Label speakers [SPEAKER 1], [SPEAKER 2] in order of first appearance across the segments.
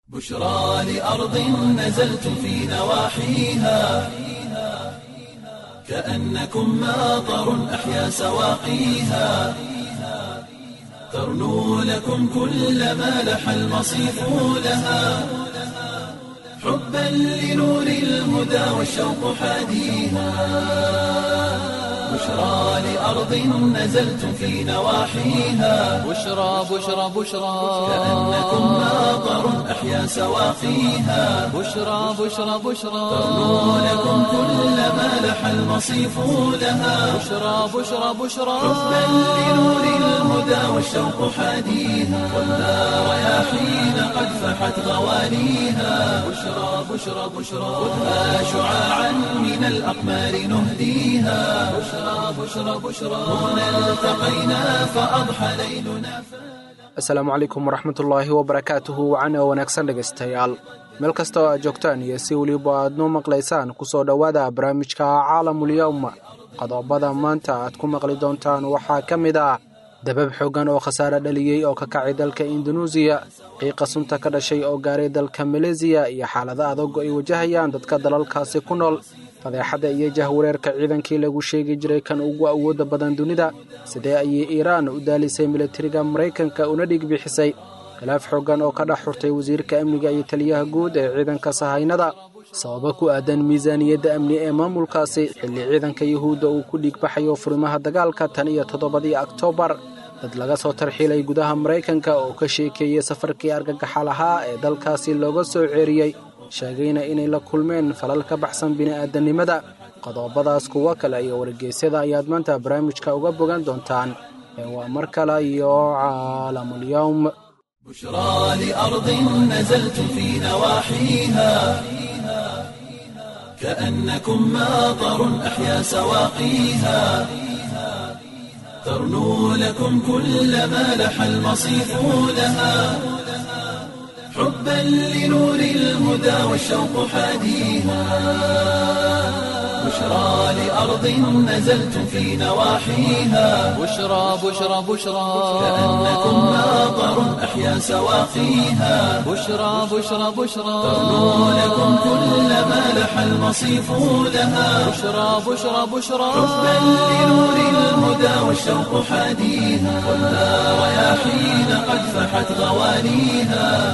[SPEAKER 1] بشرى لأرض نزلتم في نواحيها كأنكم ماطر أحيا سواقيها ترنو لكم كل ما لح المصيف لها حبا لنور الهدى والشوق حاديها بشرى لأرض نزلتم في نواحيها
[SPEAKER 2] بشرى بشرى بشرى
[SPEAKER 1] كأنكم ماطر أحيا سواقيها
[SPEAKER 2] بشرى بشرى بشرى
[SPEAKER 1] ترنو لكم كل ما لح المصيف لها
[SPEAKER 2] بشرى بشرى بشرى
[SPEAKER 1] حبا لنور الهدى والشوق حاديها والنار رياحين قد فحت غوانيها بشرى بشرى بشرى خذها شعاعا من الأقمار نهديها بشرى بشرى بشرى هنا التقينا فأضحى ليلنا
[SPEAKER 3] asalaamu calaykum waraxmatullaahi wabarakaatuhu wacana wanaagsan dhegaystayaal meel kasta oo aad joogtaan iyo si weliba aad noo maqlaysaan kusoo dhowaada barnaamijka caalamulyowm qodobada maanta aad ku maqli doontaan waxaa ka mid ah dabab xooggan oo khasaare dhaliyey oo ka kacay dalka indunuusiya qiiqa sunta ka dhashay oo gaaray dalka maleesiya iyo xaalado adag oo ay wajahayaan dadka dalalkaasi ku nool fadeexadda iyo jahwareerka ciidankii lagu sheegi jiray kan ugu awoodda badan dunida sidee ayay iiraan u daalisay milatariga maraykanka una dhig bixisay khilaaf xooggan oo ka dhex xurtay wasiirka amniga iyo taliyaha guud ee ciidanka sahaynada sababo ku aadan miisaaniyadda amni ee maamulkaasi xilli ciidanka yuhuudda uu ku dhiigbaxayo furimaha dagaalka tan iyo toddobadii oktoobar dad laga soo tarxiilay gudaha maraykanka oo ka sheekeeyey safarkii argagaxa lahaa ee dalkaasi looga soo ceeriyey sheegayna inay la kulmeen falal ka baxsan bini'aadanimada qodobadaas kuwo kale iyo wargeysyada ayaad maanta barnaamijka uga bogan doontaan ee waa mar kale iyo caalamulyowm
[SPEAKER 1] بشرى لأرض نزلتم في نواحيها كأنكم ماطر أحيا سواقيها ترنو لكم كل ما لح المصيف لها حبا لنور الهدى والشوق حاديها بشرى لأرض نزلتم في نواحيها
[SPEAKER 2] بشرى بشرى بشرى
[SPEAKER 1] كأنكم ماطر أحيا سواقيها
[SPEAKER 2] بشرى بشرى بشرى
[SPEAKER 1] ترنو لكم كل ما لح المصيف لها
[SPEAKER 2] بشرى بشرى بشرى
[SPEAKER 1] حبا لنور الهدى والشوق حاديها والنار رياحين قد فحت غوانيها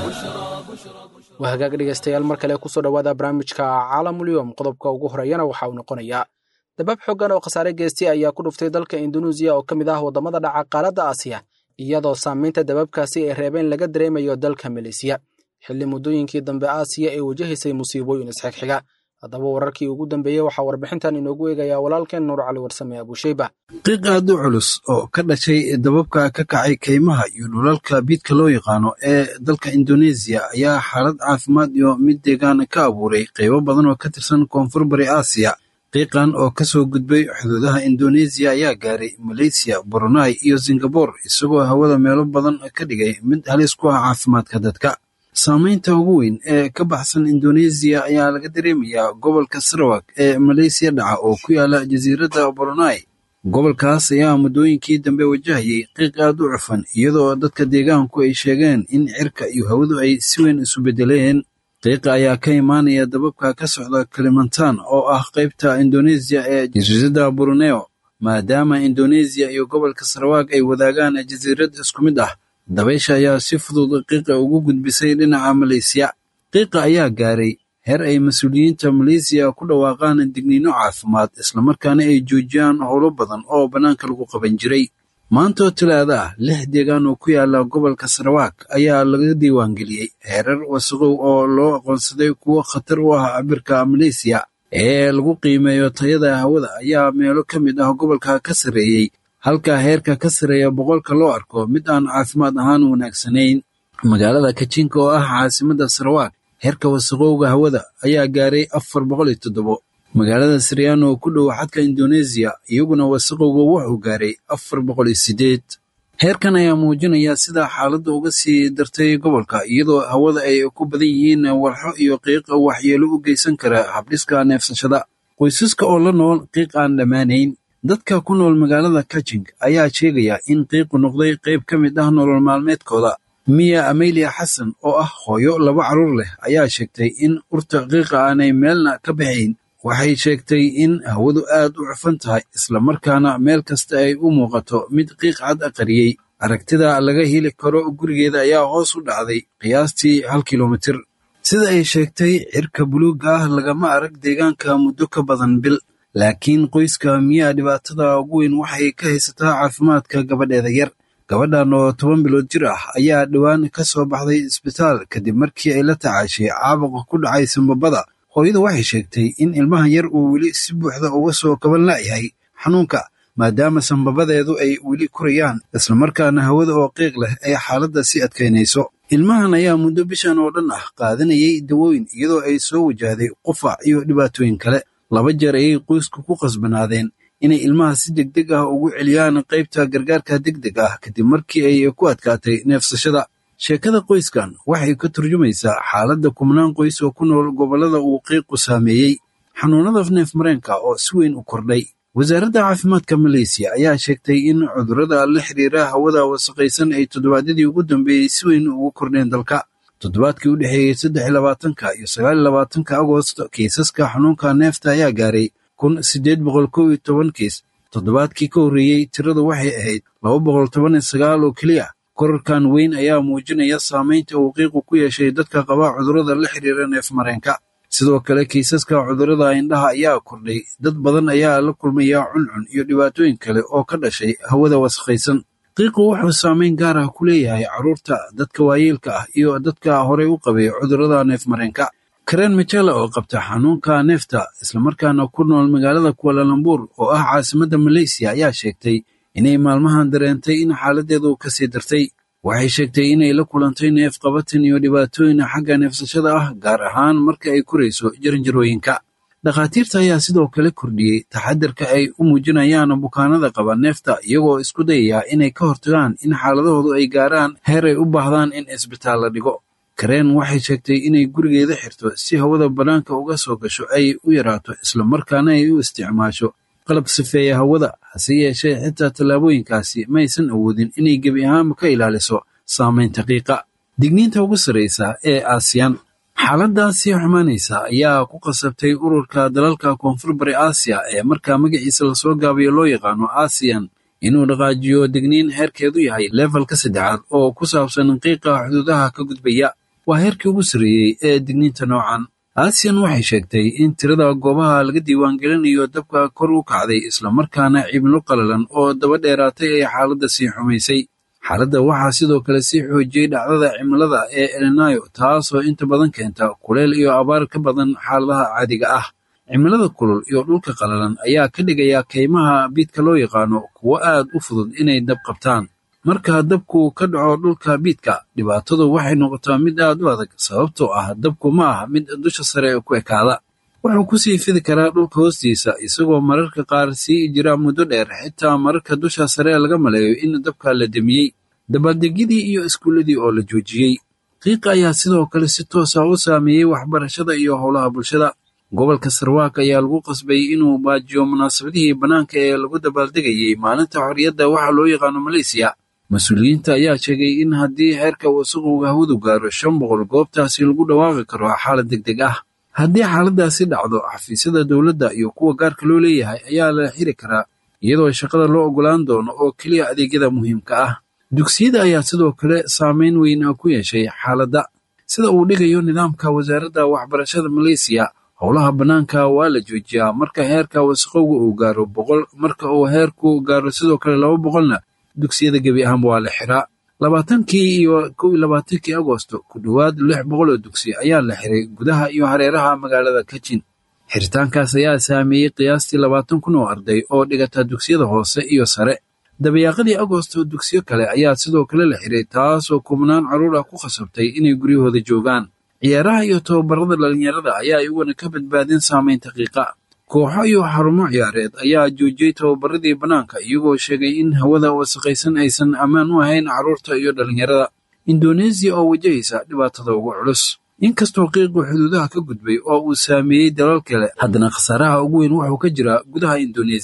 [SPEAKER 3] waa hagaag dhegaystayaal mar kale kusoo dhowaada barnaamijka caalamulyowm qodobka ugu horeeyana waxa uu noqonayaa dabab xooggan oo khasaare geystay ayaa ku dhuftay dalka indunuusiya oo ka mid ah waddamada dhaca qaaradda aasiya iyadoo saamaynta dababkaasi ay reebeen laga dareemayo dalka maleesiya xilli muddooyinkii dambe aasiya ay wajahaysay musiibooyin isxigxiga haddaba wararkii ugu dambeeyey waxaa warbixintan inoogu eegayaa walaalkeen nuur cali warsame abuusheyba
[SPEAKER 4] qiiq aad u culus oo ka dhashay dababka ka kacay kaymaha iyo dhulalka biidka loo yaqaano ee dalka indoneesiya ayaa xaalad caafimaad iyo mid deegaan ka abuuray qaybo badan oo ka tirsan koonfur bari aasiya qiiqan oo ka soo gudbay xuduudaha indoneesiya ayaa gaaray maleysiya brunei iyo singabore isagoo hawada meelo badan ka dhigay mid halis ku ah caafimaadka dadka saamaynta ugu weyn ee ka baxsan indoneesiya ayaa laga dareemayaa gobolka sarawak ee maleysiya dhaca oo ku yaala jasiiradda brunei gobolkaas ayaa muddooyinkii dambe wajahayay qiiq aad u cufan iyadoo dadka deegaanku ay sheegeen in cirka iyo hawadu ay si weyn isu beddeleen qiiqa ayaa ka imaanaya dababka ka socda kalimantan oo ah qaybta indoneesiya ee jasiiradda bruneo maadaama indoneesiya iyo gobolka sarawak ay wadaagaan jasiirad isku mid ah dabaysha ayaa si fudud qiiqa ugu gudbisay dhinaca maleysiya qiiqa ayaa gaaray heer ay mas-uuliyiinta maleysiya ku dhawaaqaan digniino caafimaad islamarkaana ay joojiyaan howlo badan oo bannaanka lagu qaban jiray maantoo talaada ah lix deegaan oo ku yaala gobolka sarawak ayaa laga diiwaangeliyey heerar wasaqow oo loo aqoonsaday kuwo khatar u ah cabirka maleysiya ee lagu qiimeeyo tayada hawada ayaa meelo ka mid ah gobolka ka sarreeyey halka heerka ka sareeya boqolka loo arko mid aan caafimaad ahaan wanaagsanayn magaalada kajinka oo ah caasimadda sarawak heerka wasaqowga hawada ayaa gaaray afar boqol iyo toddobo magaalada siriyaan oo ku dhow xadka indoneesiya iyaguna wasaqowga wuxuu gaaray afar boqol iyo siddeed heerkan ayaa muujinaya sida xaaladda uga sii dartay gobolka iyadoo hawada ay ku badan yihiin walxo iyo qiiqa waxyeelo u geysan kara habdhiska neefsashada qoysaska oo la nool qiiq aan dhammaanayn dadka ku nool magaalada kajing ayaa sheegaya in qiiqu noqday qayb ka mid ah nolol maalmeedkooda miya amelia xasan oo ah hooyo laba carruur leh ayaa sheegtay in urta qiiqa aanay meelna ka baxayn waxay sheegtay in hawadu aad u cufan tahay islamarkaana meel kasta ay u muuqato mid qiiq cad aqariyey aragtida laga heli karo gurigeeda ayaa hoos u dhacday qiyaastii hal kilomitir sida ay sheegtay cirka buluugga ah lagama arag deegaanka muddo ka badan bil laakiin qoyska miyaa dhibaatada ugu weyn waxay ka haysataa caafimaadka gabadheeda yar gabadhan oo toban bilood jir ah ayaa dhowaan ka soo baxday isbitaal kadib markii ay la tacaashay caabuqa ku dhacay sambabada hooyadu waxay sheegtay in ilmahan yar uu weli si buuxda uga soo kaban la'yahay xanuunka maadaama sambabadeedu ay weli korayaan islamarkaana hawada oo qiiq leh ay xaaladda sii adkaynayso ilmahan ayaa muddo bishan oo dhan ah qaadanayay dawooyin iyadoo ay soo wajahday qufac iyo dhibaatooyin kale laba jeer ayay qoysku ku qasbanaadeen inay ilmaha si degdeg ah ugu celiyaan qaybta gargaarka degdeg ah kadib markii ay ku adkaatay neefsashada sheekada qoyskan waxay ka turjumaysaa xaaladda kumnaan qoys oo ku nool gobollada uu qiiqu saameeyey xanuunada neef mareenka oo si weyn u kordhay wasaaradda caafimaadka maleysiya ayaa sheegtay in cudurrada la xiriira hawada wasaqaysan ay toddobaadyadii ugu dambeeyey si weyn ugu kordheen dalka toddobaadkii u dhexeeyey saddex iyo labaatanka iyo sagaal iyo labaatanka agost kiisaska xanuunka neefta ayaa gaaray kun siddeed boqol kow iyo toban kiis toddobaadkii ka horreeyey tiradu waxay ahayd laba boqol toban iyo sagaal oo keliya korarkan weyn ayaa muujinaya saamaynta uu qiiqu ku yeeshay dadka qaba cudurrada la xiriira neef mareenka sidoo kale kiisaska cudurrada indhaha ayaa kordhay dad badan ayaa la kulmaya cuncun iyo dhibaatooyin kale oo ka dhashay hawada wasaqaysan qiiqu wuxuu saamayn gaar ah ku leeyahay carruurta dadka waayeelka ah iyo dadka horey u qabay cudurrada neef mareenka karen michela oo qabta xanuunka neefta islamarkaana ku nool magaalada kualalambur oo ah caasimadda maleysiya ayaa sheegtay inay maalmahan dareentay in xaaladdeedu ka sii dartay waxay sheegtay inay la kulantay neef qabatin iyo dhibaatooyin xagga neefsashada ah gaar ahaan marka ay korayso jaranjarooyinka dhakhaatiirta ayaa sidoo kale kordhiyey taxadirka ay u muujinayaan bukaanada qaba neefta iyagoo isku dayaya inay ka hortagaan in xaaladahoodu ay gaaraan heer ay u baahdaan in isbitaal la dhigo kareen waxay sheegtay inay gurigeeda xirto si hawada bannaanka uga soo gasho ay u yaraato islamarkaana ay u isticmaasho qalab sifeeya hawada hase yeeshee xitaa tallaabooyinkaasi maysan awoodin inay gebi ahaanba ka ilaaliso saamaynta qiiqa digniinta ugu sarraysa ee aasiyan xaaladdaa sii xumaanaysa ayaa ku qasabtay ururka dalalka koonfur bari aasiya ee markaa magaciisa lasoo gaabayo loo yaqaano aasiyan inuu dhaqaajiyo digniin heerkeedu yahay leefalka saddexaad oo ku saabsan qiiqa xuduudaha ka gudbaya waa heerkii ugu sarreeyey ee digniinta noocan aasiyan waxay sheegtay in tirada goobaha laga diiwaangelinayo dabka kor u kacday islamarkaana cimilo qalalan oo daba dheeraatay ay xaaladda sii xumaysay xaaladda waxaa sidoo kale sii xoojiyey dhacdada cimilada ee elinayo taasoo inta badan keenta kuleyl iyo abaar ka badan xaaladaha caadiga ah cimilada kulul iyo dhulka qalalan ayaa ka dhigaya kaymaha biidka loo yaqaano kuwo aad u fudud inay dab qabtaan marka dabku ka dhaco dhulka biidka dhibaatadu waxay noqotaa mid aad u adag sababtoo ah dabku ma ah mid dusha sare ku ekaada wuxuu ku sii fidi karaa dhulka hoostiisa isagoo mararka qaar sii jira muddo dheer xitaa mararka dusha sare laga maleeyo in dabka la demiyey dabaaldegyadii iyo iskuulladii oo la joojiyey qiiqa ayaa sidoo kale si toosa u saameeyey waxbarashada iyo howlaha bulshada gobolka sarwaak ayaa lagu qasbay inuu baajiyo munaasabadihii bannaanka ee lagu dabaaldegayey maalinta xorriyadda waxaa loo yaqaano maleysiya mas-uuliyiinta ayaa sheegay in haddii heerka wasaqowga hawadu gaaro shan boqol goobtaasi lagu dhawaaqi karo xaalad deg deg ah haddii xaaladdaasi dhacdo xafiisyada dowladda iyo kuwa gaarka loo leeyahay ayaa la xiri karaa iyadoo shaqada loo ogolaan doono oo keliya adeegyada muhiimka ah dugsiyada ayaa sidoo kale saameyn weyn ku yeeshay xaaladda sida uu dhigayo nidaamka wasaaradda waxbarashada maleysiya howlaha bannaanka waa la joojiyaa marka heerka wasaqowga uu gaaro boqol marka uu heerku gaaro sidoo kale laba boqolna dugsiyada gebi ahaanba waa la xiraa labaatankii iyo kow iyo labaatankii agosto ku dhowaad lix boqol oo dugsi ayaa la xiray gudaha iyo hareeraha magaalada kajin xiritaankaas ayaa saameeyey qiyaastii labaatan kun oo arday oo dhigata dugsiyada hoose iyo sare dabayaaqadii agosto dugsiyo kale ayaa sidoo kale la xiray taasoo kubnaan carruur ah ku khasabtay inay guryahooda joogaan ciyaaraha iyo tababarada dhalinyarada ayaa iyaguna ka badbaadin saamaynta qiiqa kooxo iyo xarumo ciyaareed ayaa joojiyey tababaradii bannaanka iyagoo sheegay in hawada wasaqaysan aysan ammaan u ahayn carruurta iyo dhalinyarada indoneesiya oo wajahaysa dhibaatada ugu culus inkastoo qiiqu xuduudaha ka gudbay oo uu saameeyey dalal kale haddana khasaaraha ugu weyn wuxuu ka jiraa gudaha indoneesiya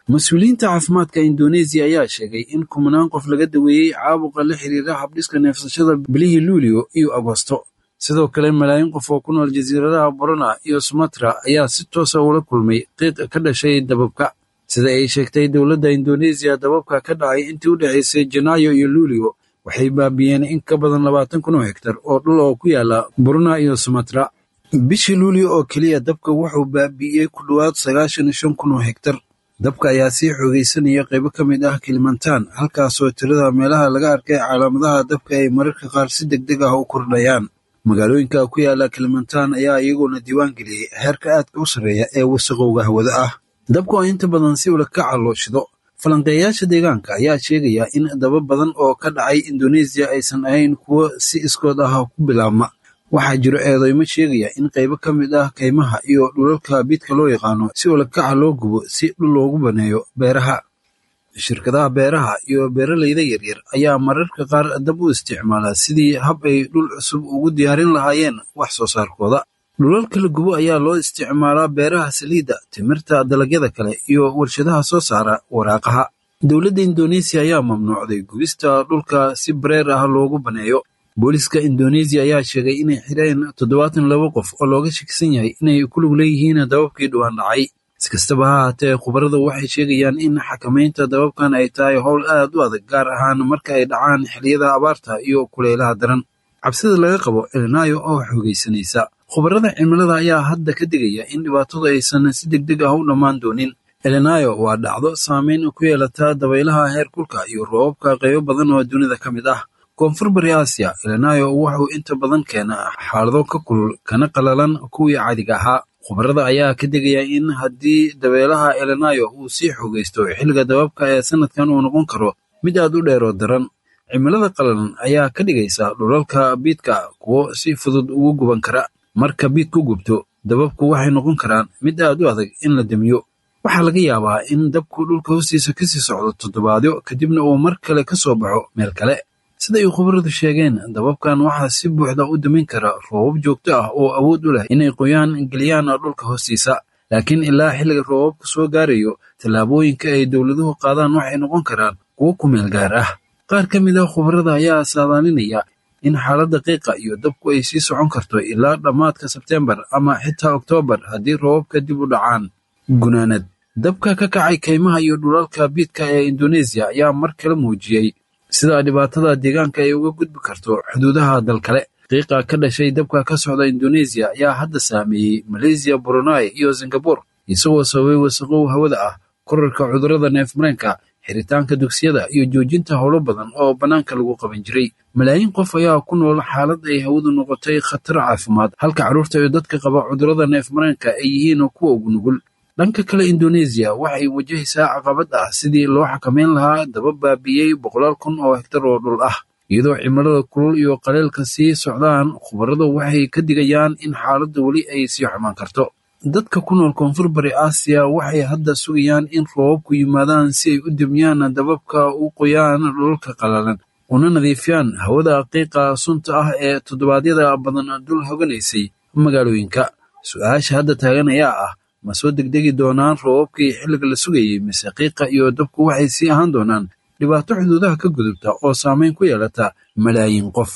[SPEAKER 4] mas-uuliyiinta caafimaadka indoneesiya ayaa sheegay in kumanaan qof laga daweeyey caabuqa la xiriira habdhiska neefsashada bilihii luulio iyo agosto sidoo kale malaayiin qof oo ku nool jasiiradaha borona iyo sumatra ayaa si toosa ula kulmay qiiq ka dhashay dababka sida ay sheegtay dowladda indoneesiya dababka ka dhacay intii u dhexaysay janaayo iyo luulio waxay baabiyeen in ka badan labaatan kun oo hektar oo dhul oo ku yaala borona iyo sumatra bishii luulio oo keliya dabka wuxuu baabi'iyey ku dhowaad sagaashan iyo shan kun oo hektar dabka ayaa sii xoogaysanaya qaybo ka mid ah kilimantan halkaasoo tirada meelaha laga arkay calaamadaha dabka ay mararka qaar si deg deg ah u kordhayaan magaalooyinka ku yaala kilimantan ayaa iyaguna diiwaan geliyey heerka aadka u sarreeya ee wasaqowga hawada ah dabka oo inta badan si ula kaca loo shido falanqeeyayaasha deegaanka ayaa sheegaya in daba badan oo ka dhacay indoneesiya aysan ahayn kuwo si iskood ah ku bilaabma waxaa jiro eedeymo sheegaya in qaybo ka mid ah kaymaha iyo dhulalka biidka loo yaqaano si ulakaca loo gubo si dhul loogu baneeyo beeraha shirkadaha beeraha iyo beeralayda yaryar ayaa mararka qaar dab u isticmaala sidii hab ay dhul cusub ugu diyaarin lahaayeen wax soo saarkooda dhulalka la gubo ayaa loo isticmaalaa beeraha saliidda timirta dalagyada kale iyo warshadaha soo saara waraaqaha dowladda indoneesiya ayaa mamnuucday gubista dhulka si bareer ah loogu baneeyo booliska indoneesiya ayaa sheegay inay xireen toddobaatan laba qof oo looga shakisan yahay inay ku lug leeyihiin dababkii dhowaan dhacay iskastaba ha haatee khubaradu waxay sheegayaan in xakamaynta dababkan ay tahay howl aad u adag gaar ahaan marka ay dhacaan xilliyada abaarta iyo kulaylaha daran cabsida laga qabo elinayo oo xoogaysanaysa khubarada cimilada ayaa hadda ka digaya in dhibaatadu aysan si deg deg ah u dhammaan doonin elinayo waa dhacdo saameyn ku yeelata dabaylaha heerkulka iyo roobabka qaybo badan oo dunida ka mid ah koonfur bari aasiya elinayo wuxuu inta badan keenaa xaalado ka kulul kana qalalan kuwii caadiga ahaa khubarada ayaa ka digaya in haddii dabeelaha elinayo uu sii xoogaysto xilliga dababka ee sanadkan uu noqon karo mid aad u dheeroo daran cimilada qalalan ayaa ka dhigaysa dhulalka biidka kuwo si fudud ugu guban kara marka biid ku gubto dababku waxay noqon karaan mid aad u adag in la demiyo waxaa laga yaabaa in dabku dhulka hoostiisa kasii socdo toddobaadyo kadibna uu mar kale ka soo baxo meel kale sida ay khubaradu sheegeen dababkan waxaa si buuxda u damin kara roobab joogto ah oo awood u leh inay qoyaan geliyaan dhulka hoostiisa laakiin ilaa xilliga roobabka soo gaarayo tallaabooyinka ay dowladuhu qaadaan waxay noqon karaan kuwo ku meel gaar ah qaar ka mid ah khubarada ayaa saadaalinaya in xaaladda qiiqa iyo dabku ay sii socon karto ilaa dhammaadka sebteembar ama xitaa oktoobar haddii roobabka dib u dhacaan gunaanad dabka ka kacay kaymaha iyo dhulalka biidka ee indoneesiya ayaa mar kale muujiyey sida dhibaatada deegaanka ay uga gudbi karto xuduudaha dal kale qiiqa ka dhashay dabka ka socda indoneesiya ayaa hadda saameeyey maleysiya brunei iyo singabur isagoo sababay wasaqow hawada ah korarka cudurrada neefmareenka xiritaanka dugsiyada iyo joojinta howlo badan oo bannaanka lagu qaban jiray malaayiin qof ayaa ku nool xaalad ay hawadu noqotay khatar caafimaad halka carruurta iyo dadka qaba cudurrada neefmareenka ay yihiin kuwa ugu nugul dhanka kale indoneesiya waxay wajahaysaa caqabad ah sidii loo xakameyn lahaa daba baabiyey boqolaal kun oo hektar oo dhul ah iyadoo cimilada kulul iyo qaleelka sii socdaan khubaradu waxay ka digayaan in xaaladda weli ay sii xumaan karto dadka ku nool koonfur bari aasiya waxay hadda sugayaan in roobabku yimaadaan si ay u demiyaan dababka u qoyaan dhulalka qalalan una nadiifiyaan hawada qiiqa sunta ah ee toddobaadyada badan dul hoganaysay magaalooyinka su-aasha hadda taagan ayaa ah ma soo degdegi doonaan roobabkii xilliga la sugayey mise qiiqa iyo dabku waxay sii ahaan doonaan dhibaato xuduudaha ka gudubta oo saamayn ku yeelata malaayiin qof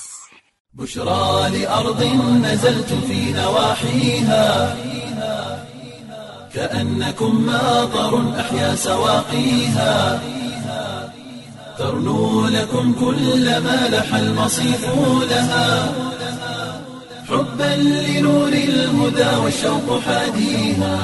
[SPEAKER 1] بشرى لأرض نزلت في نواحيها كأنكم ماطر أحيا سواقيها ترنو لكم كل ما لح المصيف لها حبا لنور الهدى والشوق حاديها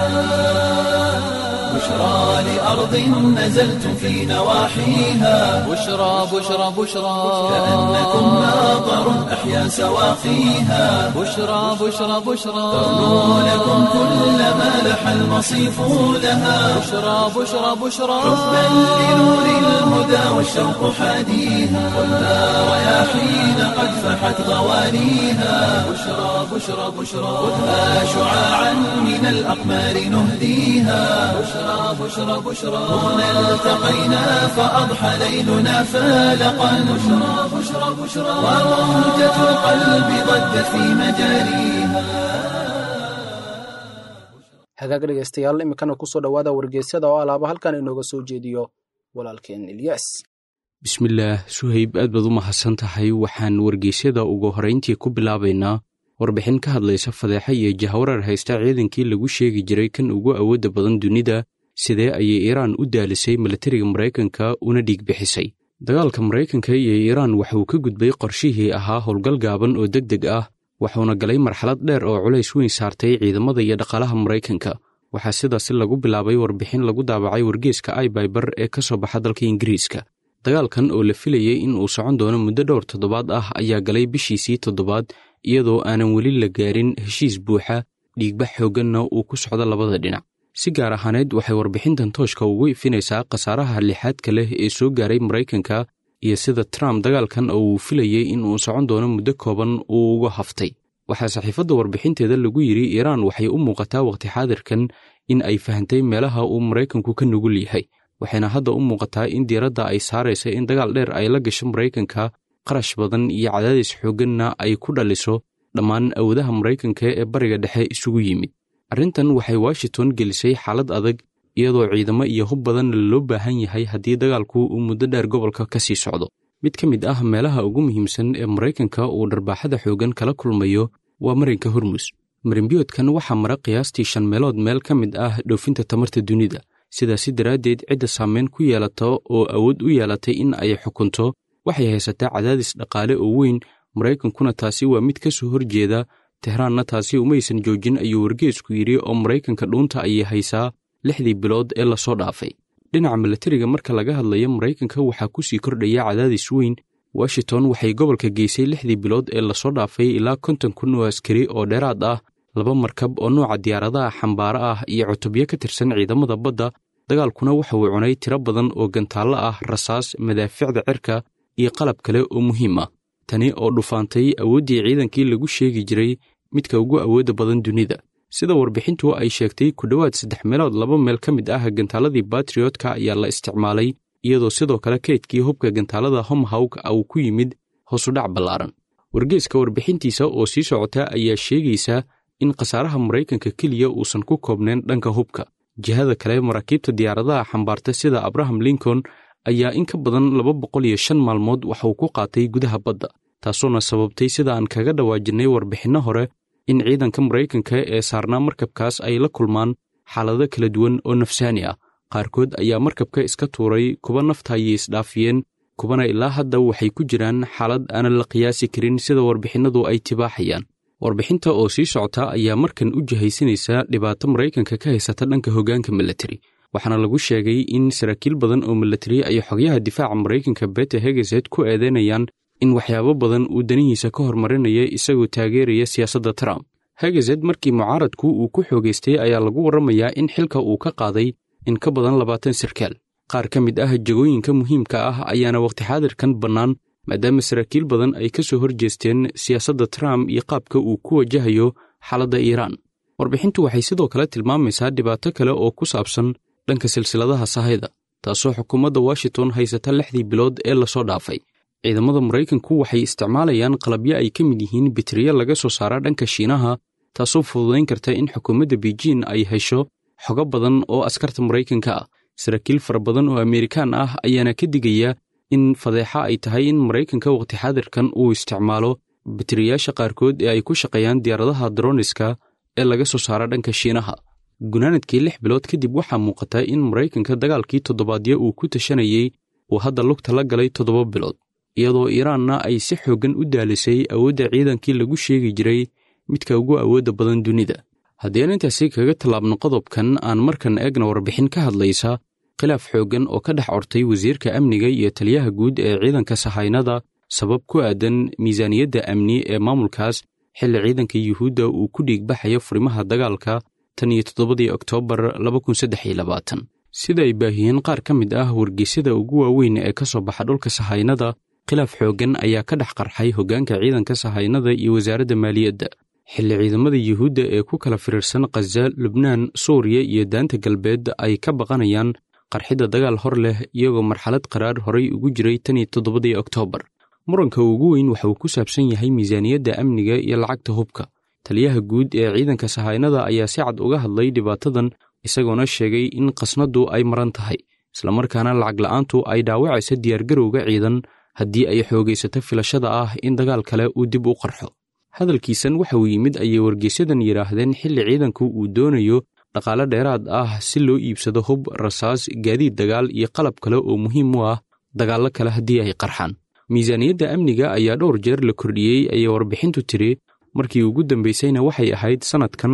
[SPEAKER 1] بشرى لأرض نزلت في نواحيها
[SPEAKER 2] بشرى بشرى بشرى
[SPEAKER 1] كأنكم ماطر أحيا سواقيها
[SPEAKER 2] بشرى بشرى بشرى
[SPEAKER 1] ترنو لكم كل ما لح المصيف لها
[SPEAKER 2] بشرى بشرى بشرى
[SPEAKER 1] حبا لنور الهدى والشوق حاديها خذها رياحين قد فحت غوانيها بشرى بشرى بشرى خذها شعاعا من الأقمار نهديها بشرى بشرى بشرى هنا التقينا فأضحى ليلنا فالقا بشرى بشرى بشرى وموجة القلب ضجت في مجاريها
[SPEAKER 3] hagaag dhegaystayaal iminkana kusoo dhowaada wargeysyada oo alaaba halkan inooga soo jeediyo walaalkeen ilyas
[SPEAKER 5] bismillaah suhayb aad baad u mahadsan tahay waxaan wargeysyada ugu horrayntii ku bilaabaynaa warbixin ka hadlaysa fadeexa iyo jahwarar haysta ciidankii lagu sheegi jiray kan ugu awoodda badan dunida sidee ayay iiraan u daalisay milatariga maraykanka una dhiig bixisay dagaalka maraykanka iyo iiraan waxauu ka gudbay qorshihii ahaa howlgal gaaban oo deg deg ah wuxuuna galay marxalad dheer oo culays weyn saartay ciidamada iyo dhaqaalaha maraykanka waxaa sidaasi lagu bilaabay warbixin lagu daabacay wargeeska aibaybar ee ka soo baxa dalka ingiriiska dagaalkan oo la filayey in uu socon doono muddo dhowr toddobaad ah ayaa galay bishiisii toddobaad iyadoo aanan weli la gaarin heshiis buuxa dhiigbax xoogganna uu ku socdo labada dhinac si gaar ahaaneed waxay warbixintan tooshka ugu ifinaysaa khasaaraha lixaadka leh ee soo gaaray maraykanka iyo sida trump dagaalkan oo uu filayey in uu socon doono muddo kooban uu uga haftay waxaa saxiifadda warbixinteeda lagu yidhi iiraan waxay u muuqataa wakhti xaadirkan in ay fahantay meelaha uu maraykanku ka nugul yahay waxayna hadda u muuqataa in diiradda ay saaraysa in dagaal dheer ay la gasho maraykanka qarash badan iyo cadaadis xoogganna ay ku dhaliso dhammaan awoodaha maraykanka ee bariga dhexe isugu yimid arrintan waxay washington gelisay xaalad adag iyadoo ciidamo iyo hub badanna loo baahan yahay haddii dagaalku uu muddo dheer gobolka ka sii socdo mid ka mid ah meelaha ugu muhiimsan ee maraykanka uu dharbaaxada xooggan kala kulmayo waa marinka hormus marinbiyoodkan waxaa mara qiyaastii shan meelood meel ka mid ah dhoofinta tamarta dunida sidaasi daraaddeed cidda saameyn ku yeelata oo awood u yeelatay in ay xukunto waxay haysataa cadaadis dhaqaale oo weyn maraykankuna taasi waa mid ka soo horjeeda tehraanna taasi umaysan joojin ayuu wargeesku yidhi oo maraykanka dhuunta ayay haysaa lixdii bilood ee lasoo dhaafay dhinaca milatariga marka laga hadlayo maraykanka waxaa ku sii kordhaya cadaadis weyn washington waxay gobolka geysay lixdii bilood ee lasoo dhaafay ilaa konton kun oo askari oo dheeraad ah laba markab oo nooca diyaaradaha xambaaro ah iyo cutubyo ka tirsan ciidamada badda dagaalkuna waxa uu cunay tiro badan oo gantaallo ah rasaas madaaficda cirka iyo qalab kale oo muhiim ah tani oo dhufaantay awooddii ciidankii lagu sheegi jiray midka ugu awoodda badan dunida sida warbixintu ay sheegtay ku dhowaad saddex meelood laba meel ka mid ah gantaaladii batriotka ayaa la isticmaalay iyadoo sidoo kale kaydkii hubka gantaalada homhawk uu ku yimid hoosudhac ballaaran wargeeska warbixintiisa oo sii socota ayaa sheegaysa in khasaaraha maraykanka keliya uusan ku koobnayn dhanka hubka jihada kale maraakiibta diyaaradaha xambaarta sida abraham lincoln ayaa in ka badan laba boqol iyo shan maalmood waxauu ku qaatay gudaha badda taasoona sababtay sida aan kaga dhawaajinay warbixinno hore in ciidanka maraykanka ee saarnaa markabkaas ay la kulmaan xaalado kala duwan oo nafsaani ah qaarkood ayaa markabka iska tuuray kuwa nafta ayay isdhaafiyeen kubana ilaa hadda waxay ku jiraan xaalad aanan la qiyaasi karin sida warbixinnadu ay tibaaxayaan warbixinta oo sii socota ayaa markan u jihaysanaysa dhibaato maraykanka ka haysata dhanka hoggaanka milatari waxaana lagu sheegay in saraakiil badan oo milatari ay xogyaha difaaca maraykanka bete hegeset ku eedeynayaan in waxyaabo badan uu danihiisa ka hormarinaya isagoo taageeraya siyaasadda trump hegeset markii mucaaradku uu ku xoogaystay ayaa lagu warramayaa in xilka uu ka qaaday in ka badan labaatan sarkaal qaar ka mid ah jegooyinka muhiimka ah ayaana wakhti xaadirkan bannaan maadaama saraakiil badan ay ka soo horjeesteen siyaasadda trump iyo qaabka uu ku wajahayo xaaladda iiraan warbixintu waxay sidoo kale tilmaamaysaa dhibaato kale oo ku saabsan dhanka silsiladaha sahayda taasoo xukuumadda washington haysata lixdii bilood ee lasoo dhaafay ciidamada maraykanku waxay isticmaalayaan qalabyo ay ka mid yihiin bitriya laga soo saara dhanka shiinaha taasoo fududayn karta in xukuumadda beijin ay hesho xogo badan oo askarta maraykanka ah saraakiil fara badan oo ameerikaan ah ayaana ka digaya in fadeexa ay tahay in maraykanka wakhti xaadirkan uu isticmaalo bitriyaasha qaarkood ee ay ku shaqeeyaan diyaaradaha droniska ee laga soo saara dhanka shiinaha gunaanadkii lix bilood kadib waxaa muuqata in maraykanka dagaalkii toddobaadyo uu ku tashanayey uu hadda lugta la galay toddoba bilood iyadoo iiraanna ay si xooggan u daalisay awoodda ciidankii lagu sheegi jiray midka ugu awoodda badan dunida haddii aan intaasi kaga tallaabno qodobkan aan markan eegna warbixin ka hadlaysa khilaaf xooggan oo ka dhex ortay wasiirka amniga iyo taliyaha guud ee ciidanka sahaynada sabab ku aadan miisaaniyadda amni ee maamulkaas xilli ciidanka yuhuudda uu ku dhiigbaxayo furimaha dagaalka tan iyo toddobadii oktoobar sida ay baahiyeen qaar ka mid ah wargeysyada ugu waaweyn ee ka soo baxa dhulka sahaynada khilaaf xooggan ayaa ka dhex qarxay hoggaanka ciidanka sahaynada iyo wasaaradda maaliyadda xilli ciidamada yuhuudda ee ku kala firiirsan khaza lubnaan suuriya iyo daanta galbeed ay ka baqanayaan qarxidda dagaal hor leh iyagoo marxalad qaraar horay ugu jiray tan iyo toddobadii oktoobar muranka ugu weyn waxa uu ku saabsan yahay miisaaniyadda amniga iyo lacagta hubka taliyaha guud ee ciidanka sahaynada ayaa si cad uga hadlay dhibaatadan isagoona sheegay in qasnadu ay maran tahay islamarkaana lacag la'aantu ay dhaawacaysa diyaargarowga ciidan haddii ay xoogaysato filashada ah in dagaal kale uu dib u qarxo hadalkiisan waxa uu yimid ayay wargeysyadan yidhaahdeen xilli ciidanku uu doonayo dhaqaale dheeraad ah si loo iibsado hub rasaas gaadiid dagaal iyo qalab kale oo muhiim u ah dagaallo kale haddii ay qarxaan miisaaniyadda amniga ayaa dhowr jeer la kordhiyey ayay warbixintu tiri markii ugu dambaysayna waxay ahayd sannadkan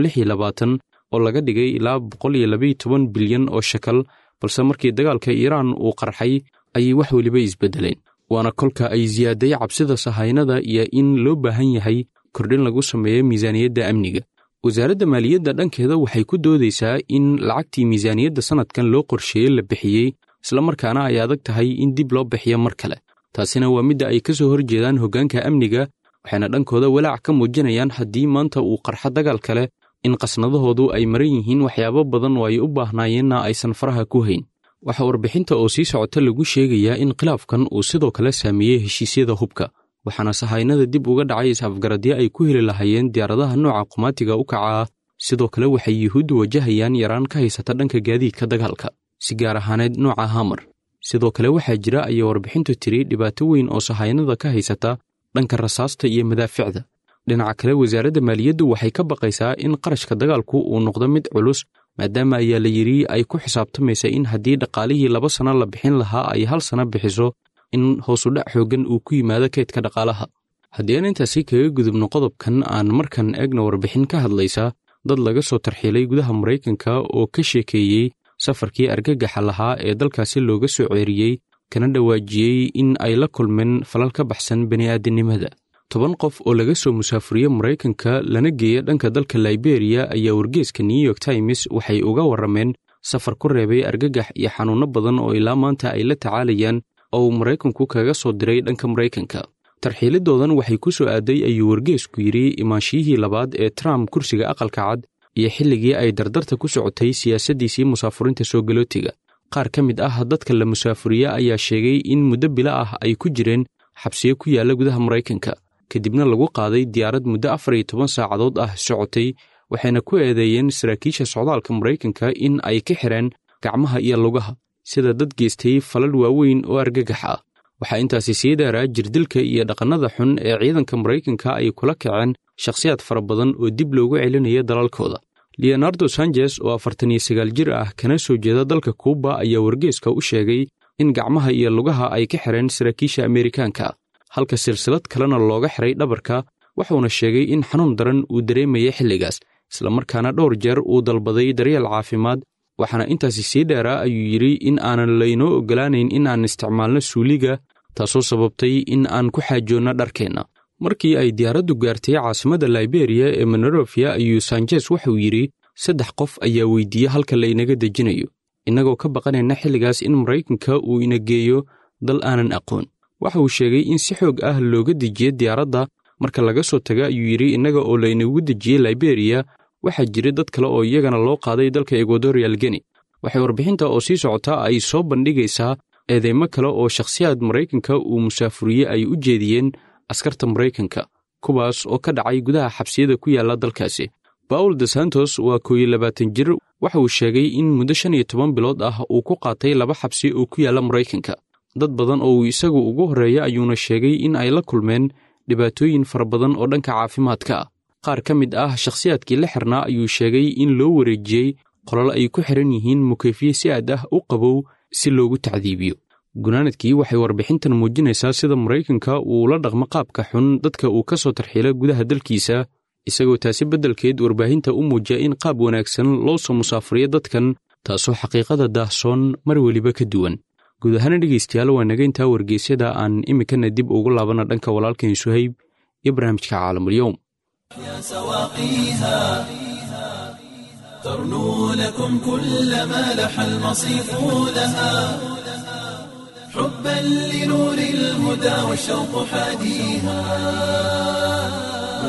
[SPEAKER 5] oo laga dhigay ilaa boqoliyoabayotoban bilyan oo shakal balse markii dagaalka iiraan uu qarxay ayay wax weliba isbeddeleen waana kolka ay siyaaday cabsida sahaynada iyo in loo baahan yahay kordhin lagu sameeyo miisaaniyadda amniga wasaaradda maaliyadda dhankeeda waxay ku doodaysaa in lacagtii miisaaniyadda sannadkan loo qorsheeyey la bixiyey islamarkaana ay adag tahay in dib loo bixiyo mar kale taasina waa midda ay ka soo horjeedaan hoggaanka amniga waxayna dhankooda walaac ka muujinayaan haddii maanta uu qarxo dagaal kale in qasnadahoodu ay maran yihiin waxyaabo badan oo ay u baahnaayeenna aysan faraha ku hayn waxaa warbixinta oo sii socota lagu sheegayaa in khilaafkan uu sidoo kale saameeyey heshiisyada hubka waxaana sahaynada dib uga dhacay is-afgaradyo ay ku heli lahaayeen diyaaradaha nooca qumaatiga u kaca ah sidoo kale waxay yuhuuddu wajahayaan yaraan ka haysata dhanka gaadiidka dagaalka si gaar ahaaneed nooca hamar sidoo kale waxaa jira ayay warbixintu tiri dhibaato weyn oo sahaynada ka haysata dhanka rasaasta iyo madaaficda dhinaca kale wasaaradda maaliyaddu waxay ka baqaysaa in qarashka dagaalku uu noqdo mid culus maadaama ayaa la yidhi ay ku xisaabtamaysa in haddii dhaqaalihii laba sano la bixin lahaa ay hal sano bixiso in hoosudhac xooggan uu ku yimaado kaydka dhaqaalaha haddii aan intaasi kaga gudubno qodobkan aan markan eegna warbixin ka hadlaysa dad laga soo tarxiilay gudaha maraykanka oo ka sheekeeyey safarkii argagaxa lahaa ee dalkaasi looga soo ceeriyey kana dhawaajiyey in ay la kulmeen falal ka baxsan bini'aadanimada toban qof oo laga soo musaafuriye maraykanka lana geeya dhanka dalka liberiya ayaa wargeeska new york times waxay uga warrameen safar ku reebay argagax iyo xanuunno badan oo ilaa maanta ay la tacaalayaan oo uu maraykanku kaga soo diray dhanka maraykanka tarxiilidoodan waxay ku soo aaday ayuu wargeesku yidhi imaanshiyihii labaad ee trump kursiga aqalka cad iyo xilligii ay dardarta ku socotay siyaasaddiisii musaafurinta soo galootiga qaar ka mid ah dadka la musaafuriye ayaa sheegay in muddo bilo ah ay ku jireen xabsiyo ku yaalla gudaha maraykanka kadibna lagu qaaday diyaarad muddo afar iyo toban saacadood ah socotay waxayna ku eedeeyeen saraakiisha socdaalka maraykanka in ay ka xireen gacmaha iyo lugaha sida dad geystay falal waaweyn oo argagax ah waxaa intaasi sii dheeraa jirdilka iyo dhaqannada xun ee ciidanka maraykanka ay kula kaceen shakhsiyaad fara badan oo dib loogu celinaya dalalkooda leonardo sanchez oo afartan iyo sagaal jir ah kana soo jeeda dalka kuuba ayaa wargeeska u sheegay in gacmaha iyo lugaha ay ka xireen saraakiisha ameerikaanka halka silsilad kalena looga xiray dhabarka wuxuuna sheegay in xanuun daran uu dareemayay xilligaas islamarkaana dhowr jeer uu dalbaday daryeel caafimaad waxaana intaasi sii dheeraa ayuu yidhi in aanan laynoo oggolaanayn in aan isticmaalno suuliga taasoo sababtay in aan ku xaajoonno dharkeenna markii ay diyaaraddu gaartay caasimadda liberiya ee monrovia ayuu sanjes wuxuu yidhi saddex qof ayaa weydiiye halka laynaga dejinayo innagoo ka baqanayna xilligaas in maraykanka uu ina geeyo dal aanan aqoon waxa uu sheegay in si xoog ah looga dejiye diyaaradda marka laga soo taga ayuu yidhi innaga oo laynagu dejiyey liberiya waxaa jira dad kale oo iyagana loo qaaday dalka ecuadorial geni waxay warbixinta oo sii socotaa ay soo bandhigaysaa eedeymo kale oo shakhsiyaad maraykanka uu musaafuriye ay u jeediyeen askarta maraykanka kuwaas oo ka dhacay gudaha xabsiyada ku yaalla dalkaasi bawl de santos waa kooiyo labaatan jir waxa uu sheegay in muddo shan iyo toban bilood ah uu ku qaatay laba xabsi oo ku yaalla maraykanka dad badan oo uu isagu ugu horreeya ayuuna sheegay in ay la kulmeen dhibaatooyin fara badan oo dhanka caafimaadka ah qaar ka mid ah shakhsiyaadkii la xirnaa ayuu sheegay in loo wareejiyey qolol ay ku xiran yihiin mukayfiye si aad ah u qabow si loogu tacdiibiyo gunaanadkii waxay warbixintan muujinaysaa sida maraykanka uu la dhaqmo qaabka xun dadka uu ka soo tarxiila gudaha dalkiisa isagoo taasi beddelkeed warbaahinta u muujiya in qaab wanaagsan loo soo musaafuriyo dadkan taasoo xaqiiqada daahsoon mar weliba ka duwan guud ahaana dhegaystayaal waa naga intaa wargeysyada aan iminkana dib ugu laabana dhanka walaalkeen suhayb iyo barnaamijka caalamulyoum
[SPEAKER 1] سواقيها ترنو لكم كل ما لح المصيف لها حبا لنور الهدى والشوق حاديها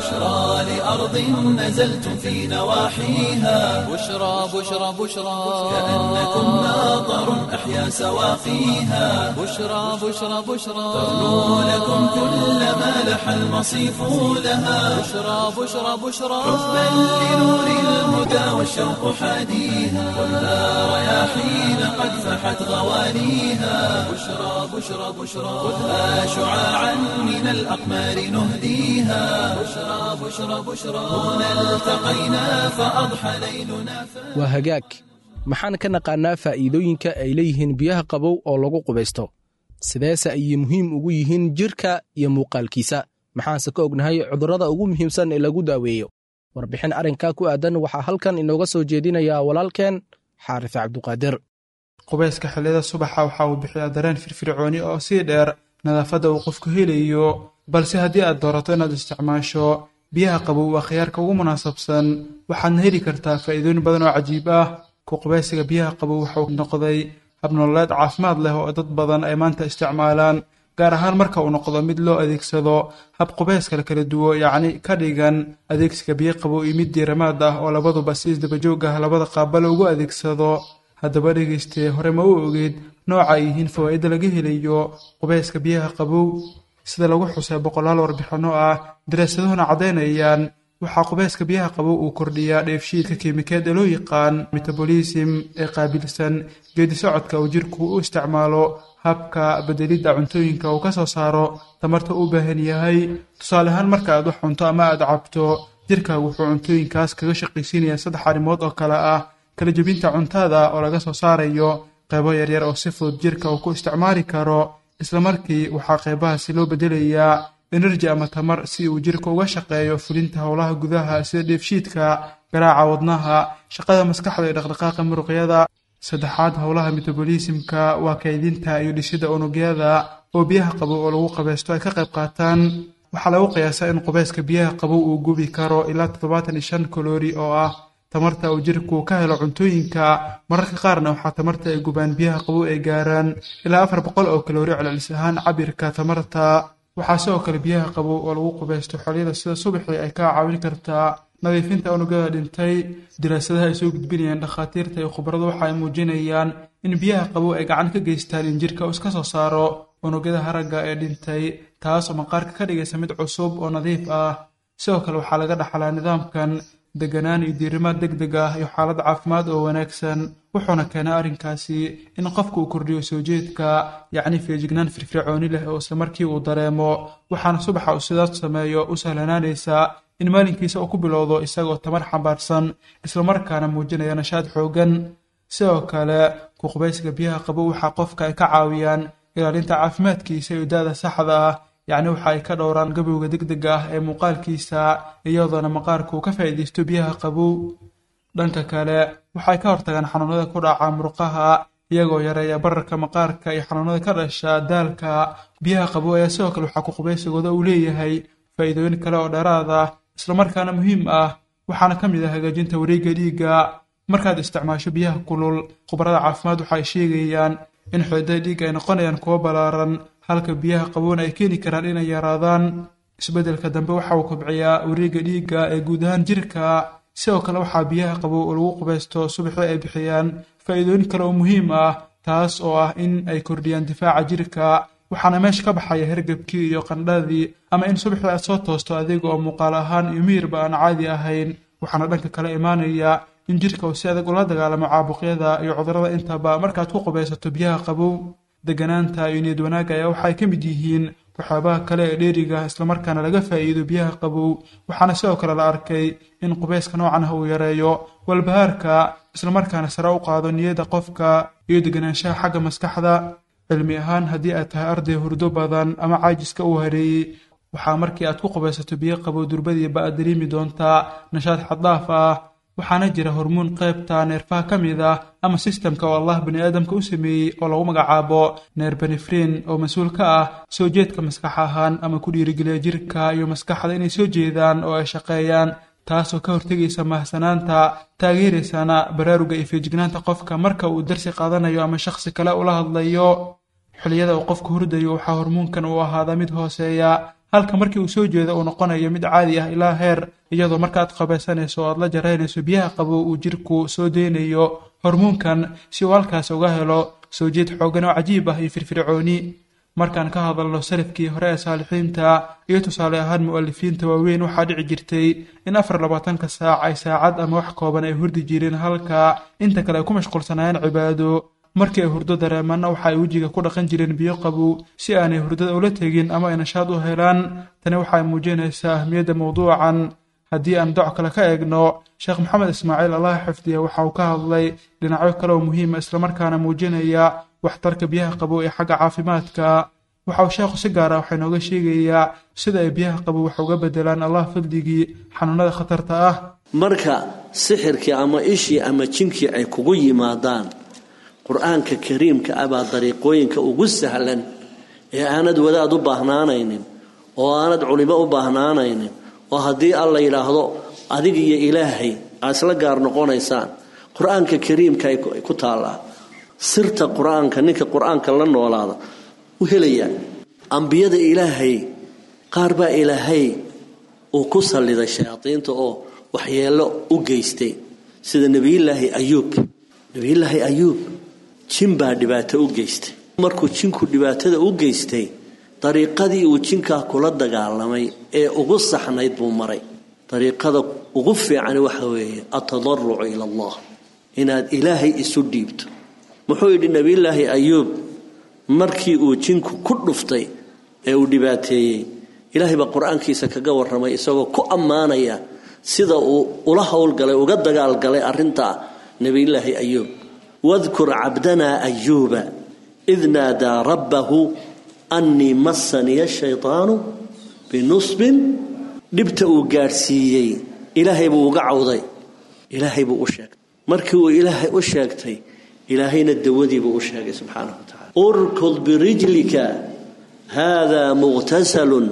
[SPEAKER 1] بشرى لأرض نزلتم في نواحيها
[SPEAKER 2] بشرى بشرى بشرى
[SPEAKER 1] كأنكم ماطر أحيا سواقيها
[SPEAKER 2] بشرى بشرى بشرى
[SPEAKER 1] تغنو لكم كل ما لح المصيف لها
[SPEAKER 2] بشرى بشرى بشرى
[SPEAKER 1] حبا لنور الهدى والشوق حاديها خذها رياحين قد فحت غوانيها بشرى بشرى بشرى خذها شعاعا من الأقمار نهديها بشرى بشرى بشرى هنا التقينا فأضحى ليلنا
[SPEAKER 3] waa hagaag maxaan ka naqaannaa faa'iidooyinka ay leeyihiin biyaha qabow oo lagu qubaysto sideese ayay muhiim ugu yihiin jirka iyo muuqaalkiisa maxaanse ka ognahay cudurrada ugu muhiimsan ee lagu daaweeyo warbixin arrinkaa ku aadan waxaa halkan inooga soo jeedinayaa walaalkeen xaarife cabduqaadir
[SPEAKER 6] qubayska xilliyada subaxa waxa uu bixiyaa dareen firfircooni oo sii dheer nadaafadda uu qofku helayo balse haddii aad doorato inaad isticmaasho biyaha qabow waa khiyaarka ugu munaasabsan waxaadna heli kartaa faa'iidooyin badan oo cajiib ah ku qubaysiga biyaha qabow waxauu noqday habnololeed caafimaad leh oo dad badan ay maanta isticmaalaan gaar ahaan marka uu noqdo mid loo adeegsado hab qubayska la kala duwo yacni ka dhigan adeegsiga biyo qabow iyo mid diiramaad ah oo labaduba si isdabajoog ah labada qaaba loogu adeegsado haddaba dhegaystee hore ma u ogeed nooca ay yihiin fawaa'ida laga helayo qubayska biyaha qabow sida lagu xusay boqolaal warbixinno ah daraasaduhuna caddaynayaan waxaa qubayska biyaha qabow uu kordhiyaa dheefshiidka kiimikeed ee loo yaqaan metabolism ee qaabilsan geedi socodka uu jirku u isticmaalo habka bedelidda cuntooyinka uu ka soo saaro tamarta u baahan yahay tusaale ahaan marka aad wax cunto ama aad cabto jirkaagu wuxuu cuntooyinkaas kaga shaqaysiinayaa saddex arrimood oo kale ah kala jebinta cuntada oo laga soo saarayo qaybo yaryar oo si fudud jirka uu ku isticmaali karo islamarkii waxaa qaybahaasi loo bedelayaa enerji ama tamar si uu jirka uga shaqeeyo fulinta howlaha gudaha sida dheefshiidka garaaca wadnaha shaqada maskaxda iyo dhaqdhaqaaqa muruqyada saddexaad howlaha metabolismka waa kaydinta iyo dhisidda unugyada oo biyaha qabow oo lagu qabaysto ay ka qayb qaataan waxaa lagu qiyaasaa in qubayska biyaha qabow uu gubi karo ilaa toddobaatan iyo shan kaloori oo ah tamarta uu jirku ka helo cuntooyinka mararka qaarna waxaa tamarta ay gubaan biyaha qabow ay gaaraan ilaa afar boqol oo kaloori celcelis ahaan cabirka tamarta waxaa sidoo kale biyaha qabow oo lagu qubaysto xolyada sida subaxii ay kaa caawin kartaa nadiifinta unugyada dhintay daraasadaha ay soo gudbinayaan dhakhaatiirta iyo khubaradu waxa ay muujinayaan in biyaha qabow ay gacan ka geystaan in jirka uu iska soo saaro unugyada haragga ee dhintay taas oo maqaarka ka dhigaysa mid cusub oo nadiif ah sidoo kale waxaa laga dhaxlaa nidaamkan deganaan iyo diirimaad deg deg ah iyo xaalad caafimaad oo wanaagsan wuxuuna keenaa arrinkaasi in qofku uu kordhiyo soo jeedka yacni feejignaan firfircooni leh oo isla markii uu dareemo waxaana subaxa uu sidaas sameeyo u sahlanaanaysaa in maalinkiisa uu ku bilowdo isagoo tamar xambaarsan islamarkaana muujinaya nashaad xooggan sidoo kale ku qubaysiga biyaha qabow waxaa qofka ay ka caawiyaan ilaalinta caafimaadkiisa iyo da-da saxda ah yacni waxa ay ka dhowraan gabowga deg dega ah ee muuqaalkiisa iyadoona maqaarku uu ka faa'iidaysto biyaha qabow dhanka kale waxay ka hortagaan xanuunada ku dhaca murqaha iyagoo yareeya bararka maqaarka iyo xanuunada ka dhasha daalka biyaha qabow ayaa sidoo kale waxaa ku qubaysigooda uu leeyahay faa'iidooyin kale oo dheeraad ah islamarkaana muhiim ah waxaana ka mid ah hagaajinta wareegga dhiigga markaad isticmaasho biyaha kulul khubarada caafimaad waxa ay sheegayaan in xididada dhiigga ay noqonayaan kuwo ballaaran halka biyaha qabowna ay keeni karaan inay yaraadaan isbeddelka dambe waxa uu kobciyaa wareegga dhiigga ee guud ahaan jirka sidoo kale waxaa biyaha qabow oo lagu qubaysto subaxii ay bixiyaan faa'iidooyin kale oo muhiim ah taas oo ah in ay kordhiyaan difaaca jirka waxaana meesha ka baxaya hergebkii iyo qandhadii ama in subaxii aad soo toosto adiga oo muuqaal ahaan iyo miyirba aan caadi ahayn waxaana dhanka kale imaanaya in jirka uu si adag ula dagaalamo caabuqyada iyo cudurrada intaba markaad ku qubaysato biyaha qabow deganaanta iyo niyad wanaagga ayaa waxay ka mid yihiin waxyaabaha kale ee dheeriga islamarkaana laga faa'iido biyaha qabow waxaana sidoo kale la arkay in qubayska noocan ah uu yareeyo walbahaarka islamarkaana sare u qaado niyadda qofka iyo deganaanshaha xagga maskaxda cilmi ahaan haddii aad tahay arday hurdo badan ama caajiska uu hareeyey waxaa markii aad ku qubaysato biyo qabow durbadiiba aad dareemi doontaa nashaad xaddaaf ah waxaana jira hormuun qaybta neerfaha ka mid ah ama sistamka oo allah bani aadamka u sameeyey oo lagu magacaabo neerbenefrin oo mas-uul ka ah soo jeedka maskax ahaan ama ku dhiirigeliya jirka iyo maskaxda inay soo jeedaan oo ay shaqeeyaan taasoo ka hortegaysa mahsanaanta taageeraysana baraaruga iyo feejignaanta qofka marka uu darsi qaadanayo ama shakhsi kale ula hadlayo xilliyada uu qofku hurdayo waxaa hormuunkan uu ahaadaa mid hooseeya halka markii uu soo jeedo uu noqonayo mid caadi ah ilaa heer iyadoo markaaad qabaysanayso o aad la jaraynayso biyaha qabow uu jirku soo deynayo hormuunkan si uu halkaas uga helo soo jeed xooggan oo cajiib ah iyo firfircooni markaan ka hadalno salafkii hore ee saalixiinta iyo tusaale ahaan mu'alifiinta waaweyn waxaa dhici jirtay in afar labaatanka saac ay saacad ama wax kooban ay hurdi jireen halka inta kale ay ku mashquulsanaayeen cibaado markii ay hurdo dareemanna waxa ay wejiga ku dhaqan jireen biyo qabow si aanay hurdada ula tegin ama ay nashaad u helaan tani waxay muujinaysaa ahmiyadda mowduucan haddii aan doc kale ka eegno sheekh maxamed ismaaciil allah xifdiya waxa uu ka hadlay dhinacyo kale oo muhiima islamarkaana muujinaya waxtarka biyaha qabow ee xagga caafimaadka waxa uu sheekhu si gaara waxaa inooga sheegayaa sida ay biyaha qabow wax uga bedelaan allah fadligii xanuunada khatarta ah
[SPEAKER 7] marka sixirkii ama ishii ama jinkii ay kugu yimaadaan qur-aanka kariimka ah baa dariiqooyinka ugu sahlan ee aanad wadaad u baahnaanaynin oo aanad culimo u baahnaanaynin oo haddii alla yidhaahdo adig iyo ilaahay aad isla gaar noqonaysaan qur-aanka kariimka ay ku taallaa sirta qur-aanka ninka qur-aanka la noolaada u helayaa ambiyada ilaahay qaar baa ilaahay uu ku salliday shayaadiinta oo waxyeello u geystay sida nebiyulaahi ayuub nebiyulaahi ayuub jin baa dhibaato u geystay markuu jinku dhibaatada u geystay dariiqadii uu jinkaa kula dagaalamay ee ugu saxnayd buu maray dariiqada ugu fiican waxa weeye atadarucu ila allah inaad ilaahay isu dhiibto muxuu yidhi nebiyulaahi ayuub markii uu jinku ku dhuftay ee uu dhibaateeyey ilaahay baa qur-aankiisa kaga warramay isagoo ku ammaanaya sida uu ula howlgalay uga dagaalgalay arintaa nebiyulaahi ayuub wadkur cabdanaa ayuuba id naadaa rabbahu annii massaniya shaytaanu binusbin dhibta uu gaadhsiiyey ilaahay buu uga cawday ilaahay buu u sheegtay markii uu ilaahay u sheegtay ilaahayna dawadiibuu u sheegay subxaanahu wa tacala urkud birijlika haadaa muqtasalun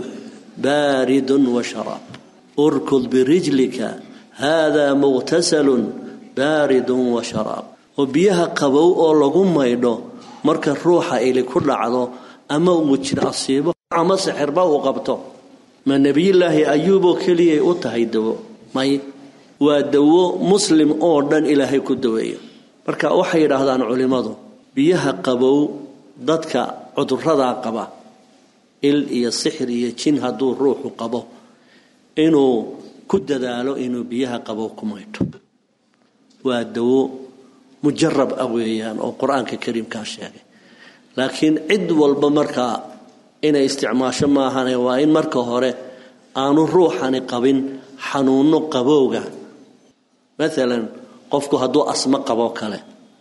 [SPEAKER 7] baaridun wa sharaab urkud birijlika haadaa muqtasalun baaridun wa sharaab oo biyaha qabow oo lagu maydho marka ruuxa ili ku dhacdo ama uu jir asiibo ama sixirba uu qabto ma nebiyulaahi ayuuboo keliyay u tahay dawo may waa dawo muslim oo dhan ilaahay ku daweeyo marka waxay yidhaahdaan culimmadu biyaha qabow dadka cuduradaa qaba il iyo sixir iyo jin hadduu ruuxu qabo inuu ku dadaalo inuu biyaha qabow ku maydho waa dawo mujarab ah weeyaan oo qur-aanka kariimkaa sheegay laakiin cid walba markaa inay isticmaasho maahane waa in marka hore aanu ruuxani qabin xanuuno qabowga maalan qofku hadduu asmo qabo kale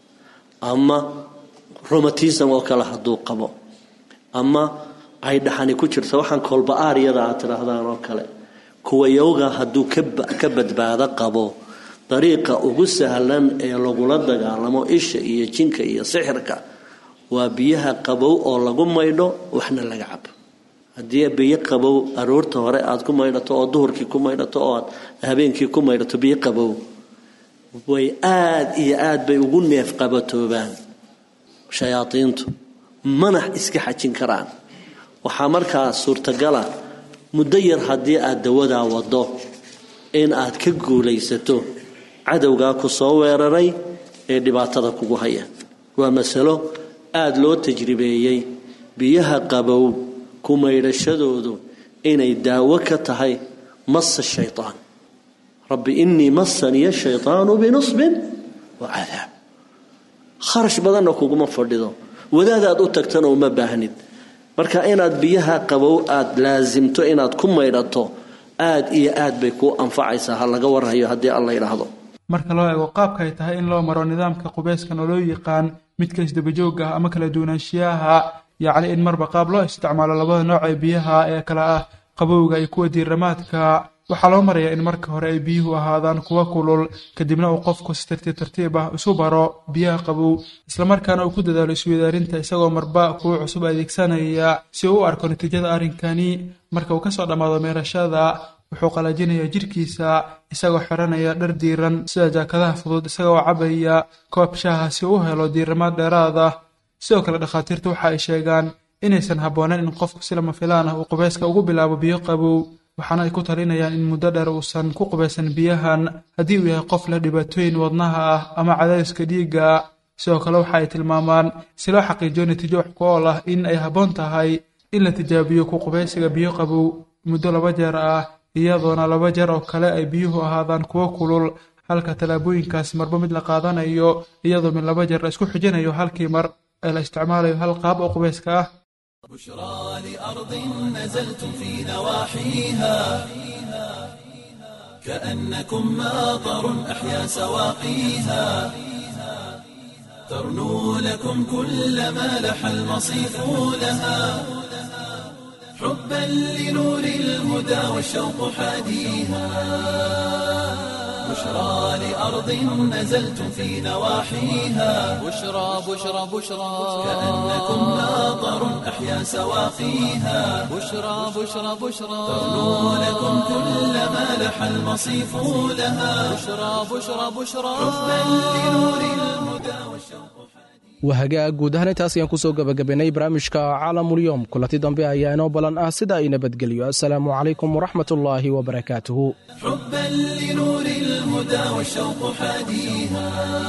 [SPEAKER 7] ama romatism oo kale hadduu qabo ama ay dhaxani ku jirto waxaan kolba-aaryada aad tidhaahdaan oo kale kuwa yowga hadduu ka badbaado qabo dariiqa ugu sahlan ee lagula dagaalamo isha iyo jinka iyo sixirka waa biyaha qabow oo lagu maydho waxna laga cabo haddii biyo qabow aroorta hore aad ku maydhato oo duhurkii ku maydhato oo aad habeenkii ku maydhato biyo qabow way aad iyo aad bay ugu neef qabatoobaan shayaadiintu manax iska xajin karaan waxaa markaa suurtagala muddo yar haddii aad dawadaa wado in aad ka guulaysato cadowgaa ku soo weeraray ee dhibaatada kugu haya waa masalo aada loo tajribeeyey biyaha qabow ku maydhashadoodu inay daawo ka tahay masa shaytaan rabbi innii masaniya shaytaanu binusbin wa cadaab kharash badanna kuguma fadhido wadaadaad u tagtana uma baahnid marka inaad biyaha qabow aada laasimto inaad ku maydhato aad iyo aad bay kuu anfacaysaa ha laga warhayo haddii alla yidhaahdo
[SPEAKER 6] marka loo eego qaabka ay tahay in loo maro nidaamka qubayskan oo loo yaqaan midka isdabajooga ah ama kala duwanaanshiyaha yacni in marba qaab loo isticmaalo labada nooc ee biyaha ee kale ah qabowga iyo kuwa diiramaadka waxaa loo marayaa in marka hore ay biyuhu ahaadaan kuwa kulul kadibna uu qofku si tartiib tartiib ah isu baro biyaha qabow islamarkaana uu ku dadaalo isweydaarinta isagoo marba kuwa cusub adeegsanaya si uu u arko natiijada arrinkani marka uu kasoo dhammaado meerashada wuxuu qalajinayaa jidhkiisa isagoo xiranaya dhar diiran sida jaakadaha fudud isagoo cabaya koob shaaha si uu u helo diiramaad dheeraad ah sidoo kale dhakhaatiirtu waxa ay sheegaan inaysan habboonayn in qofku si lama filaan ah uu qubayska ugu bilaabo biyo qabow waxaana ay ku talinayaan in muddo dheer uusan ku qubaysan biyahan haddii uu yahay qof leh dhibaatooyin wadnaha ah ama cadaadiska dhiigga sidoo kale waxa ay tilmaamaan si loo xaqiijiyo natiijo wax ku ool ah in ay habboon tahay in la tijaabiyo ku qubaysiga biyo qabow muddo laba jeer ah iyadoona laba jeer oo kale ay biyuhu ahaadaan kuwo kulul halka tallaabooyinkaas marba mid la qaadanayo iyadoo mid laba jeer la isku xijinayo halkii mar ee la isticmaalayo hal qaab oo qubayska ah
[SPEAKER 1] بشرى لأرض نزلتم في نواحيها كأنكم ماطر أحيا سواقيها ترنو لكم كل ما لح المصيف لها حبا لنور الهدى والشوق حاديها بشرى لأرض نزلتم في نواحيها
[SPEAKER 2] بشرى بشرى بشرى
[SPEAKER 1] كأنكم ماطر أحيا سواقيها
[SPEAKER 2] بشرى بشرى بشرى
[SPEAKER 1] ترنو لكم كل ما لح المصيف لها
[SPEAKER 2] بشرى بشرى بشرى
[SPEAKER 1] حبا لنور الهدى والشوق
[SPEAKER 3] wahagaag guud ahaan intaas ayaan kusoo gabagabaynay barnaamijka caalamulyoom kulanti dambe ayaa inoo ballan ah sida ay nabadgelyo assalaamu calaykum waraxmatullaahi wabarakaatuhu
[SPEAKER 1] حبا لنور الهدى والشوق حاديها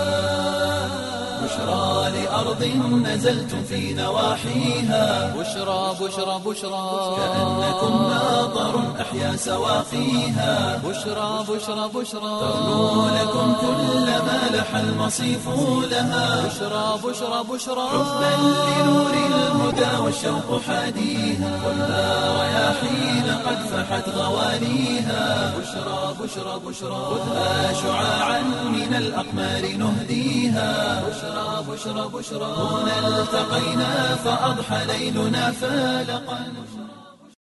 [SPEAKER 1] بشرى لأرض نزلتم في نواحيها
[SPEAKER 2] بشرى بشرى بشرى
[SPEAKER 1] كأنكم ماطر أحيا سواقيها
[SPEAKER 2] بشرى بشرى بشرى
[SPEAKER 1] ترنو لكم كل ما لح المصيف لها
[SPEAKER 2] بشرى بشرى بشرى
[SPEAKER 1] حبا لنور الهدى والشوق حاديها خذها رياحين قد فحت غوانيها بشرى بشرى بشرى خذها شعاعا من الأقمار نهديها بشرى بشرى بشرى هنا التقينا فأضحى ليلنا فالقا